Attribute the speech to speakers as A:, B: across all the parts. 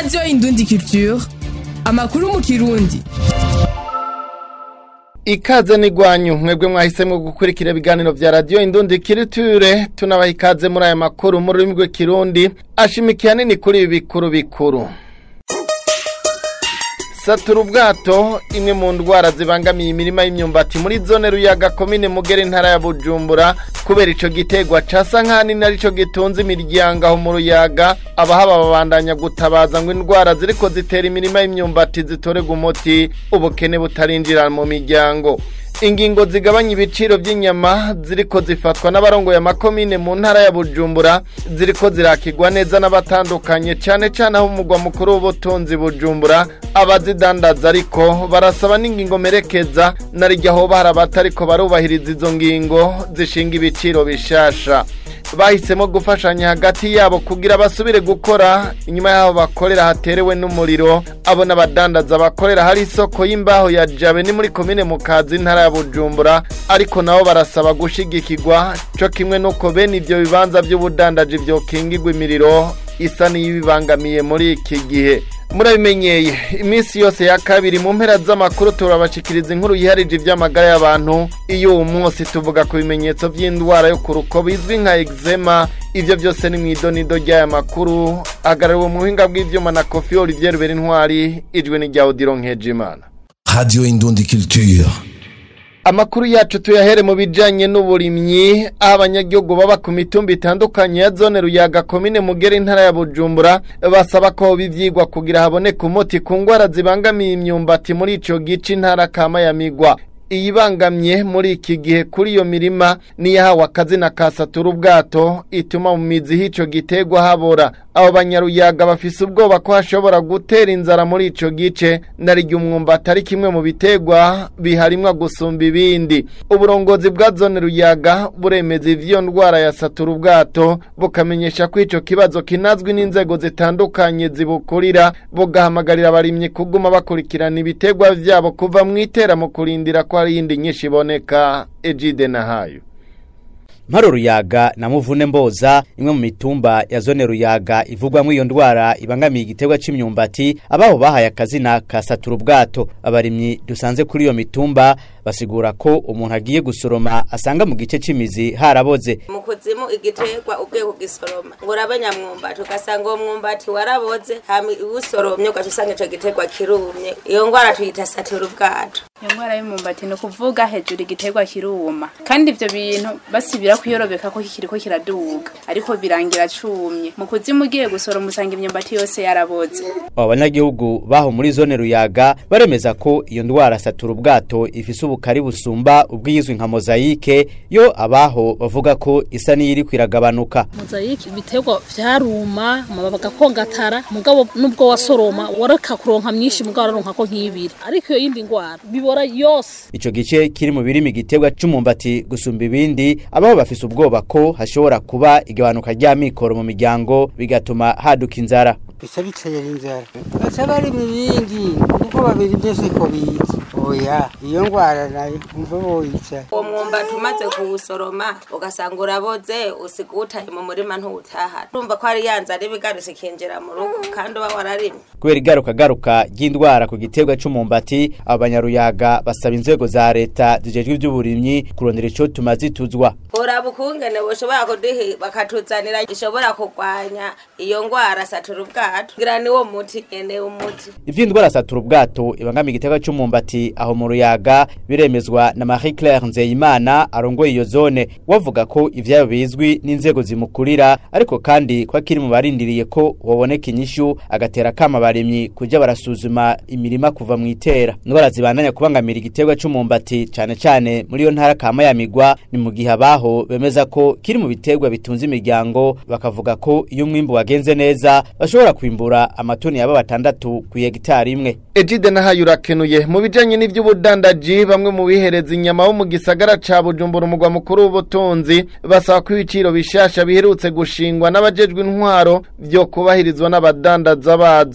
A: radiyo indundi culture amakuru mu kirundi
B: ikaze n'igwanyu mwebwe mwahisemo gukurikira ibiganiro vya radiyo indundi kiriture tunabaha ikaze muri aya makuru mu rurimi rw'ikirundi ashimikiye hanini kuri ibi bikuru bikuru satura ubwato imwe mu ndwara zibangamiye imirima y'imyumbati muri zone ruyaga komine mugera intara ya bujumbura kubera ico gitegwa casa nk'ahanini arico gitunze imiryango aho mu ruyaga abahaba babandanya gutabaza ngo indwara ziriko zitera imirima y'imyumbati zitorerwa umuti ubukene butarinjira mu miryango ingingo zigabanya ibiciro by'inyama ziriko zifatwa n'abarongoye amakomine mu ntara ya bujumbura ziriko zirakigwa neza n'abatandukanye cyane cyane aho umugwa mukuru w'ubutunzi bujumbura abazidandaza ariko barasaba n'ingingo merekeza na rijya aho bahari abatariko barubahiriza izo ngingo zishinga ibiciro bishasha bahisemo gufashanya hagati yabo kugira basubire gukora inyuma y'aho bakorera haterewe n'umuriro abo n'abadandaza bakorera hari isoko y'imbaho ya jabe ni muri komine mu kazi intara ya bujumbura ariko nabo barasaba gushigikirwa cyo kimwe n'uko bene ibyo bibanza by'ubudandaji byokingirwa imiriro isa n'iyibibangamiye muri iki gihe murabimenyeye iminsi yose ya kabiri mu mpera z'amakuru turabashikiriza inkuru yiharije iby'amagara y'abantu iyo uwo munsi tuvuga ku bimenyetso by'indwara yo ku ruko bizwi nka eczema ibyo byose ni mu idonido ry'aya makuru ahagarariwe mu buhinga bw'ibyuma na kofi olivier rubera intwari ijwi n'irya odiro nkejimana
C: Radio Indundi Culture.
B: amakuru yacu tuyahere mu bijanye n'uburimyi aho abanyagihugu baba ku mitumba itandukanye ya zone ruyaga komine mugera intara ya bujumbura basaba ko bivyigwa kugira haboneke umuti ku ngwara zibangamiye imyumbati muri ico gice intara kama ya migwa iyibangamye muri iki gihe kuri iyo mirima niyahawe akazina ka satura ubwato ituma mu mizi h'ico gitegwa habora abo banyaruyaga bafise ubwoba ko hashobora gutera inzara muri ico gice narirya umwumbati ari kimwe mu bitegwa biharimwa gusumba ibindi uburongozi bwa zone ruyaga buremeza ivyo ndwara ya satura ubwato bukamenyesha ko ico kibazo kinazwi n'inzego zitandukanye zibukurira bugahamagarira abarimyi kuguma bakurikirana ibitegwa vyabo kuva mw'itera mu kurindira ko hari iyindi nyinshi iboneka ejide na hayo
D: Mparo Ruyaga na Muvune Mboza imwe mu mitumba ya zone Ruyaga ivugwamwo iyo ndwara ibangamiye igiterwa c'imyumbati abaho bahaye akazina ka satura ubwato abarimyi dusanze kuri iyo mitumba basigura ko umuntu agiye gusoroma asanga mu gice c'imizi haraboze
E: mu kuzimu igiterwa ugiye kugisoroma ngo urabe nyamwumbati ugasanga uwo mwumbati waraboze hama iwusoromye ugaca usanga ico giterwa kirumye iyo ngwara tuyita satura ubwato
F: iyo ndwara y'umumbati ni ukuvuga hejuru igiterwa kiruma kandi ivyo bintu basibira kuyorobeka ko kikiriko kiraduga ariko birangira cumye mu kuzimu ugiye gusoroma usanga imyumbati yose yaraboze
D: abo banyagihugu baho muri zone Ruyaga baremeza ko iyo ndwara satura ubwato ifise ubukari busumba ubwiyizwi nka mozayike yo abaho bavuga ko isa n'iyiri kwiragabanuka
G: mozayike ibiterwa vyaruma amababi agakongatara mugabo nubwo wasoroma wareka kuronka myinshi mugabo wararonka ko nk'ibiri ariko iyo yindi ngwara bibora yose
D: ico gice kiri mu birimi igiterwa c'umumbati gusumba ibindi abaho bafise ubwoba ko hashobora kuba igabanuka ry'amikoro mu miryango bigatuma haduka inzara
H: bisa bitera inzara baca bari mu bindi kuko babiri byose ko bizi oya iyo ngwara nayo umva boyica
E: uwo mwumbati umaze kuwusoroma ugasanga uraboze usiga uwutaye mu murima ntuwutahana urumva ko ari ya nzara iba igarutse ikinjira mu rugo kandi uba wararimye
D: kubera igarukagaruka ry'indwara ku giterwa c'umumbati abo banyaruyaga basaba inzego za leta zijejwe ivy'uburimyi kurondera ico tuma zituzwa
E: uraba ukungene boshobora kuduha bakatuzanira ishobora kurwanya iyo ngwara satura ubwato ngira niwo muti nyene umuti
D: ivy'indwara satura ubwato ibangamiye igiterwa c'umumbati aho mu ruyaga biremezwa na Marie Claire Nzeyimana arongoye iyo zone wavuga ko ivyayo bizwi n'inzego zimukurira ariko kandi ko akiri mu barindiriye ko woboneka inyishu agatera kama abarimyi kuja barasuzuma imirima kuva mu itera indwara zibandanya kubangamira igiterwa c'umumbati cane cane muri iyo ntara kama ya migwa ni mu gihe abaho bemeza ko kiri mu biterwa bitunze imiryango bakavuga ko iyo umwimbu wagenze neza bashobora kwimbura amatoni yaba batandatu ku hegitari imwe
B: ejide na hayo urakenuye mu bijanye n'ivy'ubudandaji bamwe mu bihereza inyama bo mu gisagara ca bujumbura umugwa mukuru w'ubutunzi basaba ko ibiciro bishasha biherutse gushingwa n'abajejwe intwaro vyo kubahirizwa n'abadandaza bazo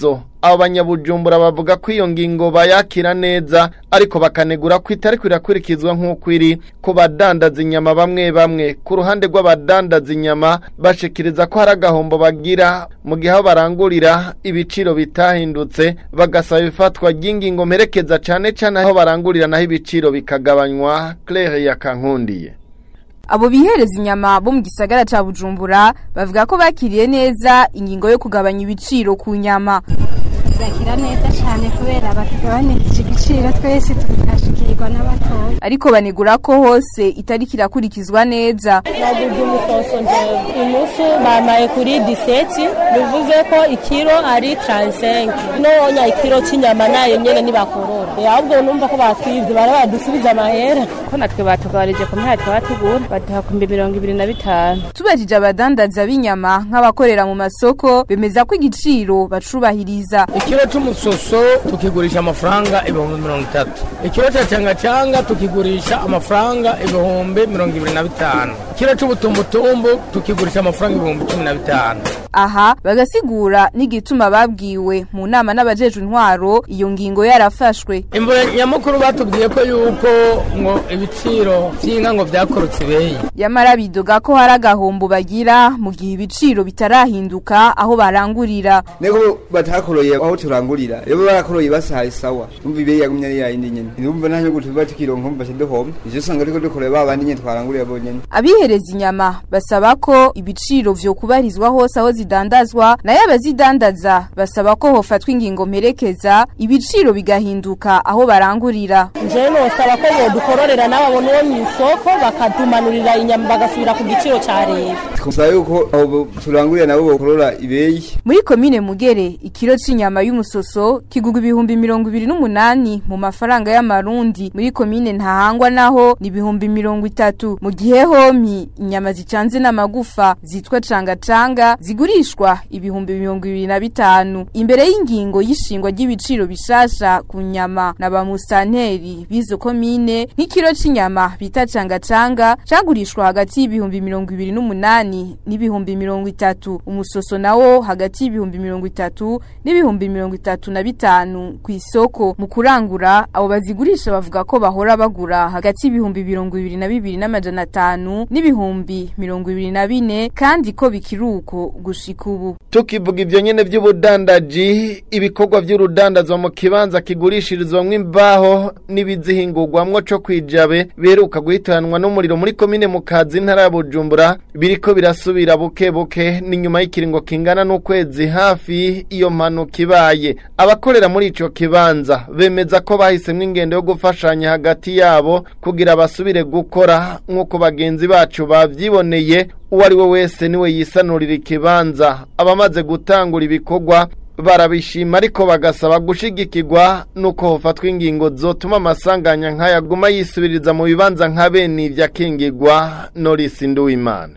B: abo banyabujumbura bavuga ko iyo ngingo bayakira neza ariko bakanegura ko itari kwirakurikizwa nk'uko iri ku badandaza inyama bamwe bamwe ku ruhande rw'abadandaza inyama bashikiriza ko hari agahombo bagira mu gihe aho barangurira ibiciro bitahindutse bagasaba ifatwa ry'ingingo mperekeza cane cane aho barangurira naho ibiciro bikagabanywa Claire yakankundiye
I: Abo bihereza inyama bo mu gisagara ca Bujumbura bavuga ko bakiriye neza ingingo yo kugabanya ibiciro ku nyama.
J: Zakira neza cyane kubera batugabanirije igiciro twese tukashikirwa n'abatoya.
I: Ariko banegura ko hose itari kirakurikizwa neza.
K: Naguze umusoso njewe inusu bamaye kuri 17 bivuze ko ikiro ari 35 nonya ikiro cy'inyama nayo nyene nibakorora ahubwo numva ko batwivye bara badusubiza amahera
F: ko natwe batugabanije ku mpera twatugura baduha ku mbi mirongo ibiri na bitanu
I: Tubajije abadandaza b'inyama nk'abakorera mu masoko bemeza ko igiciro bacubahiriza.
L: ikiro c'umusoso tukigurisha amafaranga ibihumbi mirongo itatu ikiro ca cangacanga tukigurisha amafaranga ibihumbi mirongo ibiri na bitanu ikiro c'ubutumbutumbu tukigurisha amafaranga ibihumbi cumi na bitanu
I: Aha bagasigura n'igituma babwiwe mu nama n'abajejwe intwaro iyo ngingo yarafashwe.
L: imvura nyamukuru batubwiye ko yuko ngo ibiciro vy'inka ngo vyakorotse ibeyi
I: Yamara bidoga ko hari agahombo bagira mu gihe ibiciro bitarahinduka aho barangurira.
M: Nego batakoroye aho turangurira. Iyo barakoroye basahaye sawa. Umva ibe yagumye ari yayindi nyene. Ndumva nta nyuguti batikironka umva shidohomba. Ivyo usanga ariko dukoroye babandi nyene twarangurira bonyene.
I: Abihereza inyama basaba ko ibiciro vyo kubarizwa hose aho zidandazwa nayo abazidandaza basaba ko hofatwa ingingo mperekeza ibiciro bigahinduka aho barangurira.
K: njewe nosaba ko bodukororera n'ababona uwo mw'isoko bakadumanurira inyama bagasubira ku giciro ca leta
M: Twumva yuko aho turangurira nabo bokorora ibeyi.
I: Muri komine Mugere ikiro c'inyama y'umusoso kigugwa ibihumbi mirongo ibiri n'umunani mu mafaranga y'amarundi muri komine ntahangwa naho ni ibihumbi mirongo itatu mu gihe homi inyama zicanze n'amagufa zitwa canga canga zigurishwa ibihumbi mirongo ibiri na bitanu imbere y'ingingo y'ishingwa ry'ibiciro bishasha ku nyama na ba musanteri b'izo komine nk'ikiro c'inyama bita canga canga cagurishwa hagati y'ibihumbi mirongo ibiri n'umunani n'ibihumbi mirongo itatu umusoso nawo hagati y'ibihumbi mirongo itatu n'ibihumbi mirongo itatu na bitanu ku isoko mu kurangura abo bazigurisha bavuga ko bahora bagura hagati y'ibihumbi mirongo ibiri na bibiri n'amajana atanu n'ibihumbi mirongo ibiri na bine kandi ko bikiri uko gushika ubu
B: tukivuga ivyo nyene vy'ubudandaji ibikorwa vy'urudandazwa mu kibanza kigurishirizwamwo imbaho n'ibizihingurwamwo co kwijabe biheruka guhitanwa n'umuriro muri komine mu kazi ntara ya Bujumbura biriko birasubira buke buke ni nyuma y'ikiringo kingana n'ukwezi hafi iyo mpanuka ibaye abakorera muri ico kibanza bemeza ko bahisemwo ingendo yo gufashanya hagati yabo kugira basubire gukora nk'uko bagenzi bacu bavyiboneye uwo ari we wese niwe yisanurira ikibanza abamaze gutangura ibikorwa barabishima ariko bagasaba gushigikirwa nuko hofatwa ingingo zotuma amasanganya nk'ayaguma yisubiriza mu bibanza nka bene ivyo akingirwa Norisi Nduwimana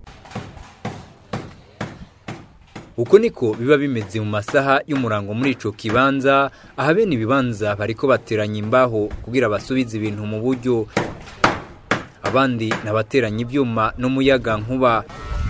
N: uko niko biba bimeze mu masaha y'umurango muri ico kibanza aha bene ibibanza bariko bateranya imbaho kugira basubize ibintu mu buryo abandi nabateranya ibyuma n'umuyaga nkuba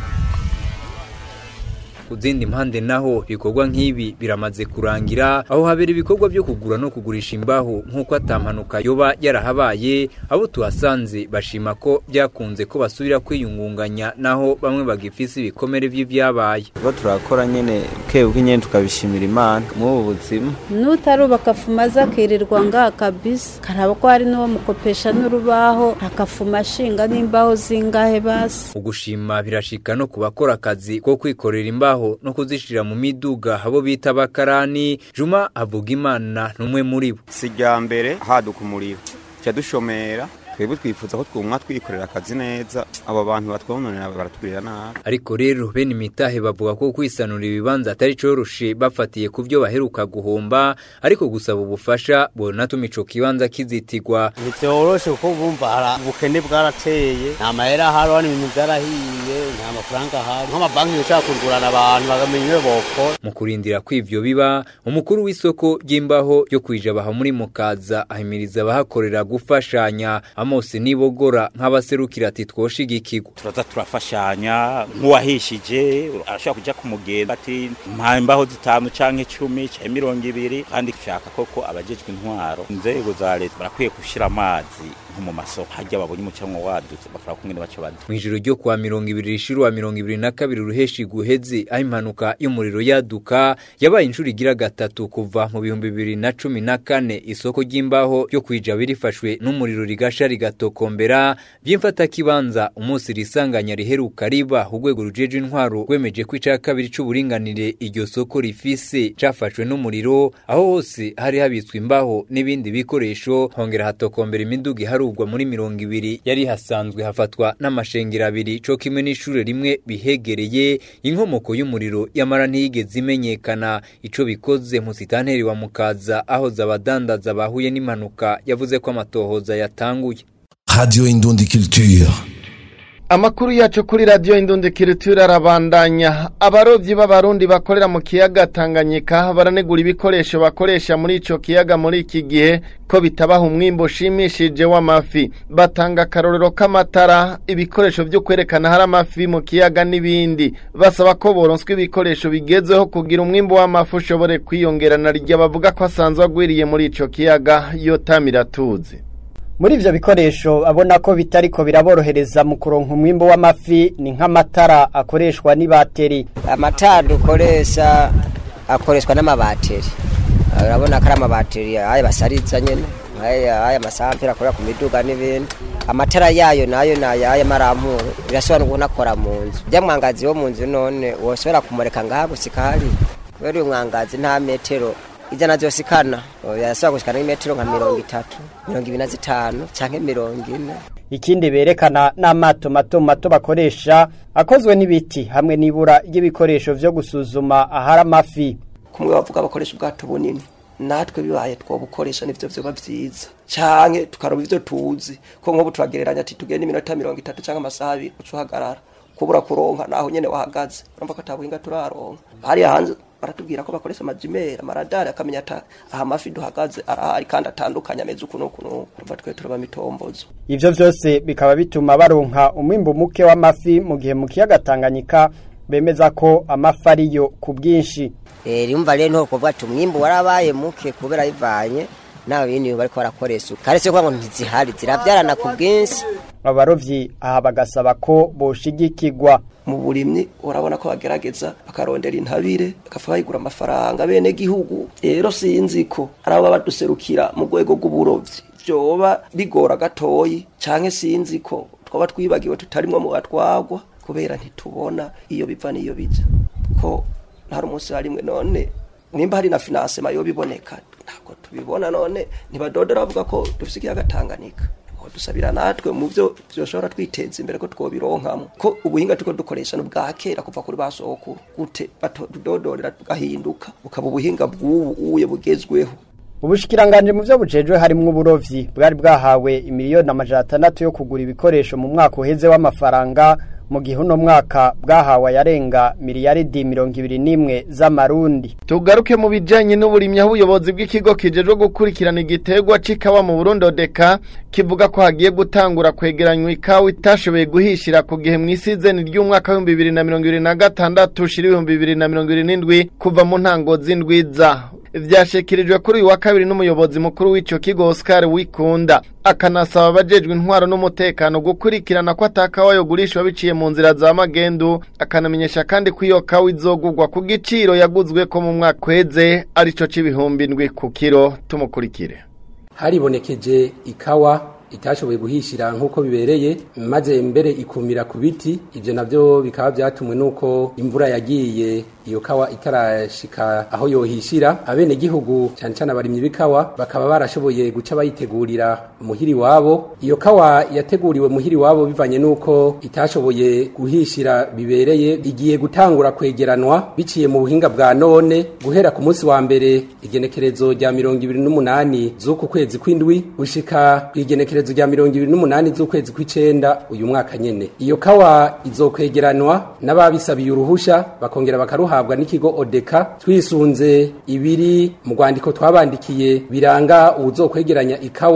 N: ku zindi mpande naho ibikorwa nk'ibi biramaze kurangira aho habera ibikorwa byo kugura no kugurisha imbaho nk'uko atampanuka yoba yarahabaye abo tuhasanze bashima ko byakunze ko basubira kwiyungunganya naho bamwe bagifise ibikomere by'ibyabaye
O: tuba turakora nyene kebuke nyene tukabishimira imana mw'ubu buzima
P: nutarubaka fuma aza akirirwa ngaha kabisa karaba ko hari n'uwo mukopesha n'urubaho akafuma ashinga n'imbaho zingahe basi
N: ugushima birashika no ku bakora akazi ko kwikorera imbaho no kuzishira mu miduga abo bita abakarani juma avuga imana n'umwe muri bo
Q: si rya mbere haduka umuriro tuca dushomera twebwe twifuza ko twumwa twikorera akazi neza abo bantu batwononera baratugirira nabi
N: ariko rero bene imitahe bavuga ko kwisanura ibibanza atari coroshe bafatiye ku byo baheruka guhomba ariko gusaba ubufasha bonatuma ico kibanza kizitigwa
R: ntivyoroshe kuko bumva hari ubukene bwarateye nta mahera ahari hano ibintu vyarahiye nta mafaranga ahari nk'amabanki yoshaka kugurana abantu bakamenya iyo bokora
N: mu kurindira ko ivyo biba umukuru w'isoko ry'imbaho ryo kwijabaha muri mukaza ahimiriza abahakorera gufashanya Amos Nibogora nk'abaserukira ati twoshigikirwa
S: turaza turafashanya nk'uwahishije arashobora kuja kumugenda ati mpa imbaho zitanu canke icumi canke mirongo ibiri kandi shaka koko abajejwe intwaro inzego za leta barakwiye gushira amazi nko mu masoko harya babonye umucanwa wadutse bakora kumwe baco badu
N: Mwijoro ryo kwa mirongo ibiri rishiru wa mirongo ibiri na kabiri ruheshi guheze aho impanuka y'umuriro yaduka yabaye inshuro igira gatatu kuva mu bihumbi bibiri na cumi na kane isoko ry'imbaho ryo kwijaba rifashwe n'umuriro rigasha rigatokombera by'imfatakibanza umunsi risanganya riheruka riba urwego rujeje intwaro rwemeje ko ica kabiri c'uburinganire iryo soko rifise cafashwe n'umuriro aho hose hari habitswe imbaho n'ibindi bikoresho hongera hatokombera imiduga iharugwa muri mirongo ibiri yari hasanzwe hafatwa n'amashengero abiri co kimwe n'ishure rimwe bihegereye inkomoko y'umuriro yamara ntiyigeze imenyekana ico bikoze musitanteri wa mukaza aho zabadandaza bahuye n'impanuka yavuze ko amatohoza yatanguye
C: Radio Indundi Culture.
B: Amakuru yacu kuri radio Indundi Culture arabandanya. Abarovyi b'abarundi bakorera mu kiyaga Tanganyika baranegura ibikoresho bakoresha muri ico kiyaga muri iki gihe ko bitabaha umwimbo ushimishije w'amafi. Batanga akarorero k'amatara, ibikoresho vyo kwerekana hari amafi mu kiyaga n'ibindi. Basaba ko boronswa ibikoresho bigezweho kugira umwimbo w'amafi ushobore kwiyongerana rya bavuga ko asanzwe agwiriye muri ico kiyaga yotamira tuzi.
T: muri ivyo bikoresho abona ko bitariko biraborohereza mu kuronka umwimbo w'amafi ni nk'amatara akoreshwa n'ibateri
U: amatara dukoresha akoreshwa n'amabateri urabona ko ari amabateri aya basariza nyene aya aya masampera akorera ku miduga n'ibindi amatara yayo nayo nayo aya marampuro birashobora no kunakora mu nzu bya mwangazi wo mu nzu none woshobora kumureka ngaha gusika hari kubera uyu mwangazi nta metero ijana zose ikana yasaba gushikana n'imetero nka mirongo itatu mirongo ibiri na zitanu canke mirongo ine
T: ikindi berekana n'amato mato mato bakoresha akozwe n'ibiti hamwe n'ibura ry'ibikoresho vyo gusuzuma ahari amafi
V: kumwe bavuga bakoresha ubwato bunini natwe bibaye twobukoresha nivyo vyoba vyiza canke tukaroba ivyo tuzi ko nk'ubu turagereranya ati tugenda iminota mirongo itatu canke amasaha abiri uca uhagarara kubura kuronka naho nyene wahagaze urumva ko atabuhinga turaronka hariya hanze baratubwira ko bakoresha amajimeri amaradari akamenya ata aha amafi duhagaze arahari kandi atandukanye ameze uku n'uku n'uku urumva twe turaba mitombozo
T: ivyo vyose bikaba bituma baronka umwimbu muke w'amafi mu gihe mu kiyaga Tanganyika bemeza ko amafi ariyo ku bwinshi
U: eh rimva rero nto kuvuga ati umwimbu warabaye muke kubera bivanye nawe bindi bariko barakoresha karetse ko ngo ntizihari ziravyarana ku bwinshi
T: abarovyi aha bagasaba ko boshigikirwa
V: mu burimyi urabona ko bagerageza bakarondera intabire bakafa bayigura amafaranga bene gihugu rero sinzi ko ari abo baduserukira mu rwego rw'uburovyi vyoba bigora gatoyi canke sinzi ko twaba twibagiwe tutarimwo mu batwagwa kubera ntitubona iyo biva n'iyo bija ko hari umunsi harimwe none nimba hari na finansema yo biboneka ntabwo tubibona none ntibadodora bavuga ko dufise ikiyaga Tanganyika dusabira natwe mu byo byoshobora twiteza imbere ko twobironkamo ko ubuhinga tuko dukoresha no bwa kera kuva kuri basokuru gute batudodorera tugahinduka bukaba ubuhinga bw'ubu uye bugezweho
T: ubushikiranganje mu byo bujejwe harimo uburovyi bwari bwahawe imiliyoni amajana atandatu yo kugura ibikoresho mu mwaka uheze w'amafaranga mu gihe uno mwaka bwahawe yarenga miliyaridi mirongo ibiri n'imwe z'amarundi
B: tugaruke mu bijanye n'uburimyi aho ubuyobozi bw'ikigo kijejwe gukurikirana igiterwa c'ikawa mu Burundi odeka kivuga ko hagiye gutangura kwegeranywa ikawa itashoboye guhishira ku gihe mw'isizeni ry'umwaka w'ibihumbi bibiri na mirongo ibiri na gatandatu ushira ibihumbi bibiri na mirongo ibiri n'indwi kuva mu ntango z'indwiza vyashikirijwe kuri uyu wa kabiri n'umuyobozi mukuru w'ico kigo Oscar Wikunda akanasaba abajejwe intwaro n'umutekano gukurikirana ko atakawa yogurishwa biciye mu nzira za magendu akanamenyesha kandi ko iyo kawa izogurwa ku giciro yaguzwe ko mu mwaka uheze arico c'ibihumbi ndwi ku kiro tumukurikire
W: haribonekeje ikawa itashoboye guhishira nk'uko bibereye maze mbere ikumira ku biti ibyo nabyo bikaba byatumwe n'uko imvura yagiye iyo kawa itarashika aho yohishira abene gihugu cyane cyane abarimyi b'ikawa bakaba barashoboye guca bayitegurira muhiri wabo iyo kawa yateguriwe muhiri wabo bivanye n'uko itashoboye guhishira bibereye igiye gutangura kwegeranwa biciye mu buhinga bwa none guhera ku munsi wa mbere igenekerezo rya mirongo ibiri n'umunani z'uku kwezi kw'indwi gushika ku igenekerezo rya mirongo ibiri n'umunani z'ukwezi kw'icenda uyu mwaka nyene iyo kawa izokwegeranwa n'ababisabiye uruhusha bakongera bakaruha duhabwa n'ikigo odeka twisunze ibiri mu rwandiko twabandikiye biranga ubuzokwegeranya ikawa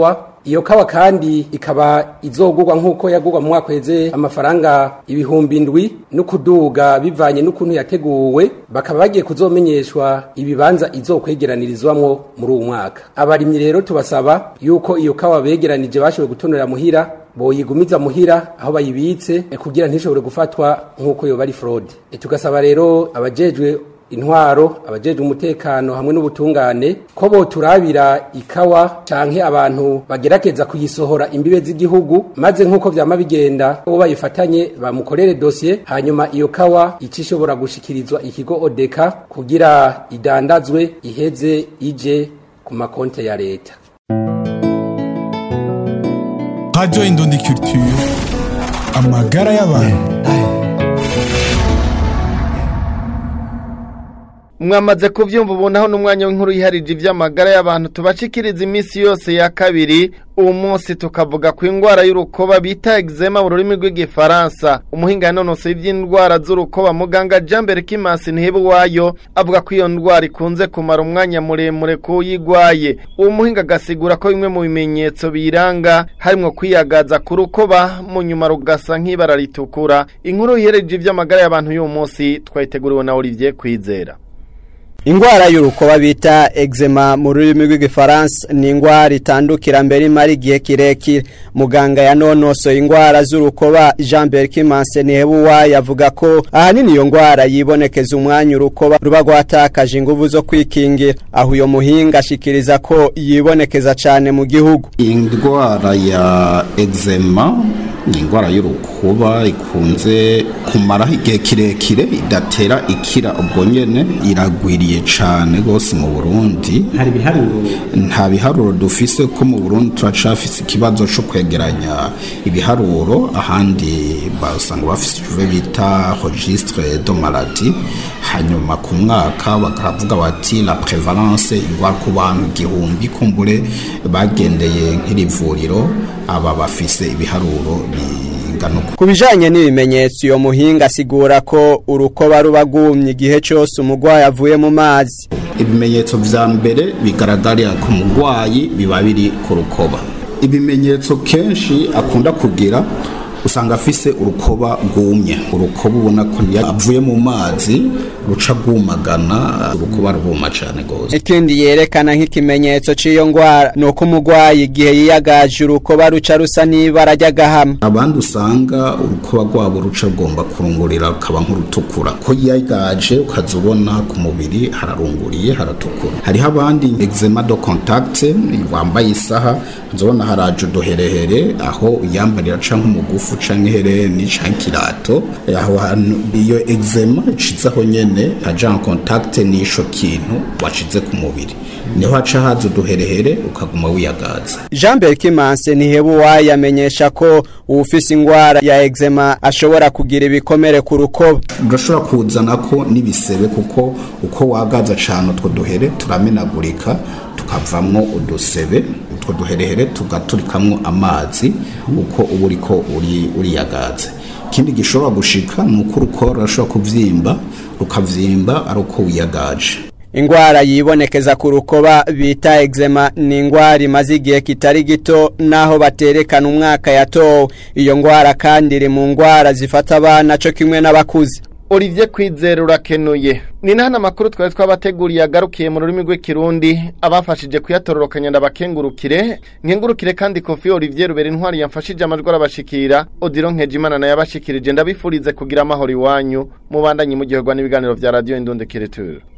W: iyo kawa kandi ikaba izogurwa nk'uko yagurwa mu mwaka uheze amafaranga ibihumbi indwi no kuduga bivanye n'ukuntu yateguwe bakaba bagiye kuzomenyeshwa ibibanza izokwegeranirizwamwo muri uwo mwaka abarimyi rero tubasaba yuko iyo kawa begeranije bashoboye gutonora muhira boyigumiza muhira aho bayibitse eh, kugira ntishobore gufatwa nk'uko yoba ari fraude Eh, tugasaba rero abajejwe intwaro abajejwe umutekano hamwe n'ubutungane ko boturabira ikawa canke abantu bagerageza kuyisohora imbibe z'igihugu maze nk'uko vyama bigenda uwo bayifatanye bamukorere dosiye hanyuma iyo kawa ica ishobora gushikirizwa ikigo odeka kugira idandazwe iheze ije ku makonte ya leta
C: Radio Indundi Culture. Amagara y'abantu.
B: mwamaze kubyumva ubu naho n'umwanya w'inkuru yiharije iby'amagara y'abantu tubashikiriza iminsi yose ya kabiri uwo munsi tukavuga ku indwara y'urukoba bita eczema mu rurimi rw'igifaransa umuhinga yanonosoye iby'indwara z'urukoba muganga jambere kimasi ntihebuwayo avuga ko iyo ndwara ikunze kumara umwanya muremure k'uyigwaye uwo muhinga agasigura ko bimwe mu bimenyetso biyiranga harimo kwiyagaza ku rukoba mu nyuma rugasa nk'ibara ritukura inkuru yihereje iby'amagara y'abantu y'uwo munsi twayiteguriwe na Olivier Kwizera
A: Ingwara y'urukoba bita eczema mu rurimi rw'igifaransa ni ingwara itandukira mbere imara igihe kirekire muganga yanonosoye ingwara z'urukoba Jean Berkimanse Nebuwa yavuga ko ahanini iyo ngwara yibonekeza umwanya urukoba ruba rwatakaje inguvu zo kwikingira aho uyo muhinga ashikiriza ko yibonekeza cyane mu gihugu
G: indwara ya eczema ni indwara y'urukuba ikunze kumaraho igihe kirekire idatera ikira ubwo nyene iragwiriye cyane rwose mu burundi
H: hari ibiharuro
G: nta biharuro dufise ko mu burundi turacafise ikibazo cyo kwegeranya ibiharuro ahandi basanga bafise icyo bita registre de maladie hanyuma ku mwaka bakavuga bati la prevalence indwara ku bantu igihumbi kumbure bagendeye nk'iri vuriro aba bafise ibiharuro bingana uko
A: ku bijanye n'ibimenyetso iyo muhinga asigura ko urukoba ruba rwumye igihe cyose umurwayi avuye mu mazi
G: ibimenyetso vya mbere bigaragarira ku murwayi biba biri ku rukoba ibimenyetso kenshi akunda kugira usanga afise urukoba rwumye urukoba ubona ko niyo avuye mu mazi ruca rwumagana urukoba rwuma cyane rwose
A: ikindi yerekana nk'ikimenyetso cy'iyo ngwara ni uko umurwayi igihe yiyagaje urukoba ruca rusa n'ibara ry'agahama
G: abandi usanga urukoba rwabo ruca rugomba kurungurira rukaba nk'urutukura ko yiyagaje ukaza ubona ku mubiri hararunguriye haratukura hariho abandi eczema de contact wambaye isaha nzobona haraje uduherehere aho uyambarira ca nk'umugufu canke ihereni canke ikirato aho hantu iyo eczema icizaho nyene aja en contact n'isho kintu washize ku mubiri niho haca haza uduherehere ukaguma wiyagaza
A: Jean Berkimanse Nihebuwa yamenyesha ko uwufise ingwara ya eczema ashobora kugira ibikomere ku rukoba
G: urashobora kuzanako n'ibisebe kuko uko wagaza cane utwo duhere turamenagurika tukavamwo udusebe utwo duherehere tugaturikamwo amazi uko uba uriko uri uriyagaza ikindi gishobora gushika ni uko urukora rurashobora kuvyimba rukavyimba ari uko wiyagaje
A: ingwara yibonekeza ku rukoba bita eczema ni ingwara imaze igihe kitari gito naho baterekana umwaka yatowe iyo ngwara kandi iri mu ngwara zifata abana co kimwe n'abakuze
B: Olivier Kwizera urakenuye ni nahana makuru twari twabateguriye agarukiye mu rurimi rw'ikirundi abafashije kuyatororokanya ndabakengurukire nkengurukire kandi Kofi Olivier Rubera intwari yamfashije amajwi arabashikira Odiro Nkejimana nayo yabashikirije ndabifurize kugira amahoro iwanyu mubandanye mu gihe n'ibiganiro vya Radio Indonde Kireture